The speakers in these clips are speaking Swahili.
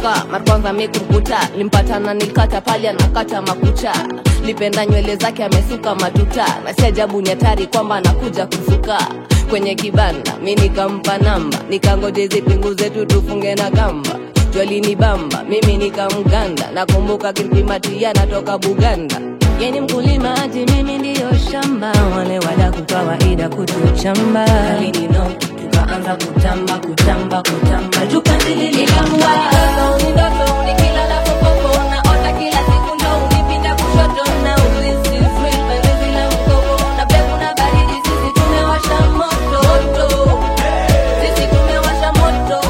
kutoka mara kwanza mi kumkuta limpatana nikata pale anakata makucha lipenda nywele zake amesuka matuta na si ajabu ni hatari kwamba anakuja kusuka kwenye kibanda mi nikampa namba nikangoje zipinguze tu tufunge na kamba jwalini bamba mimi nikamganda nakumbuka kimpimatia natoka buganda yeni mkulima ati mimi ndiyo shamba wale wadaku kawaida kutuchamba alinino tukaanza kutamba kutamba kutamba jukandililikamua ni ndoto nikilala popopo naota kila siku ndo unipinda kushoto na ulisi free penzi la mkopo na pepo na baridi sisi tumewasha moto moto sisi tumewasha moto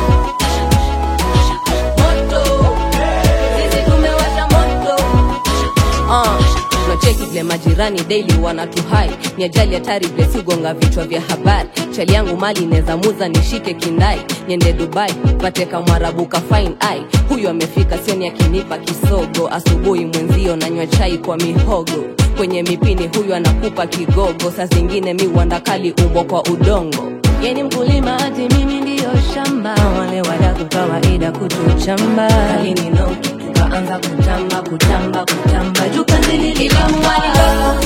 moto sisi tumewasha moto uh, tunacheki vile majirani daily wanatuhai ni ajali hatari vile sigonga vichwa vya habari chali yangu mali neza muza nishike kindai niende dubai pate kamwarabu ka fine ai huyu amefika sioni akinipa kisogo asubuhi mwenzio nanywa chai kwa mihogo kwenye mipini huyu anakupa kigogo saa zingine mi uandakali umbo kwa udongo yeni mkulima ati mimi ndiyo shamba wale wadaku kawaida kutuchamba alinino tukaanza kutamba kutamba kutamba jukandililikamwani